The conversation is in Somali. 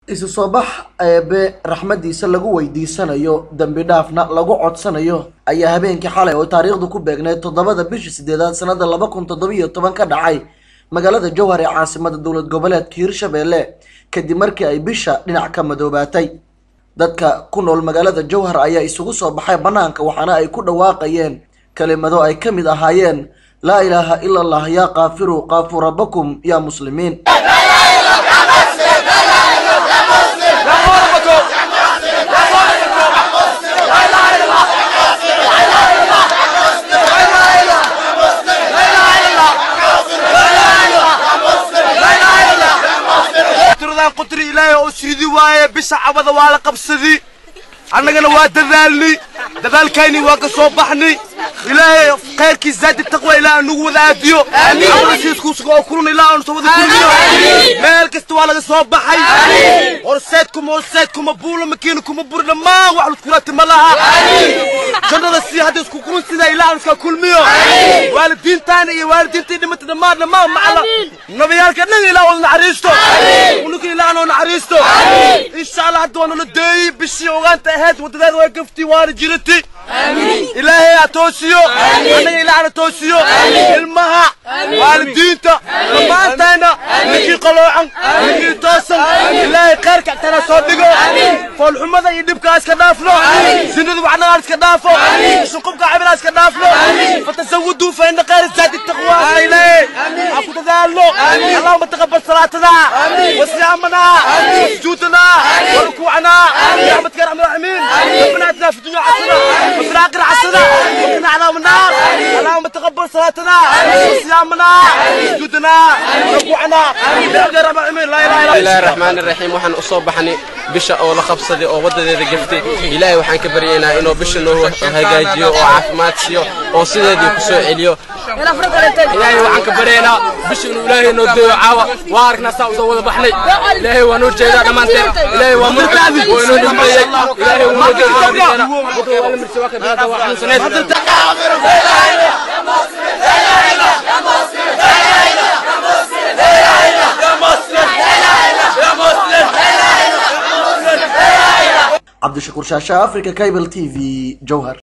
isu soo bax eebe raxmadiisa lagu weydiisanayo dembi dhaafna lagu codsanayo ayaa habeenkii xalay oo taariikhdu ku beegneyd toddobada bishii sideedaad sanada laba kun toddobiyo toban ka dhacay magaalada jowhar ee caasimada dowlad goboleedka hirshabelle kadib markii ay bisha dhinac ka madoobaatay dadka ku nool magaalada jowhar ayaa isugu soo baxay bannaanka waxaana ay ku dhawaaqayeen kelimado ay ka mid ahaayeen laa ilaaha ila allah yaa kaafiru kaafuu rabbakum yaa muslimiin qutri ilaahay oo sidi waaye bisha cabada waa la qabsadi annagana waa dadaalni dadaalkayni waa ka soo baxni ilaahay khayrkiis zaadi taqwa ilaahay nagu wada aadiyo amrasiiskuusuga oo kulun ilaahay aanu soo wada kulmiyo meel kasta waa laga soo baxay horseedkuma horseedkuma buula makiina kuma buri dhammaan wax luskulati ma laha jannada si hadda isku kulun sida ilaahay aanu iska kulmiyo waalidiintaana iyo waalidiintii dhimata dhammaan dhammaan macala nabiyaalka dhan ilaahay wada naxariisto unuka ilaahay noo naxariisto insha allah hadda waa nala deeyi bishii ogaanta ahayd wadadeeda way gafti waana jirati ilaahay ha toosiyo annaga ilaahna toosiyo ilmaha waalidiinta dhammaantayna ninkii qaloocan ninkii toosan ilaahay khayrka agtana soo dhigo foolxumada iyo dhibkaa iska dhaafno sinada waxnagaan iska dhaafo shuqubka cabilaa iska dhaafno fatasawuduu fa ina khayra zaadi taqwa ilaahay ha ku dadaalno allahuma taqabal salaatana wasiyaamana sujuudana warukuucana برحمتك يا ارحم الراحمين ربنا اتنا في الدنيا حسنه وفي الاخره حسنه وقنا عذاب النار اللهم تقبل صلاتنا وصيامنا سجودنا ركوعنا يا رب العالمين لا اله الا الله الرحمن الرحيم waxaan u soo baxnay bisha oo la qabsaday oo wadadeeda gaftay ilaahay waxaan ka baryaynaa inuu bisha noo hagaajiyo oo caafimaad siiyo oo sideedii ku soo celiyo ilaahay waxaan ka baryaynaa bisha inuu ilaahay noo deeyo caawa waa aragnaa saa usoo wada baxnay ilaahay waa noo jeedaa dhammaanteen ilaahay waa murtaadi oo inoo dhameeyey ilaahay waa noo jeedaa wuxuu waa la mirsi waa ka bilaada waa xanuunsaneed cabdishakuur shaasha africa cable t v jowhar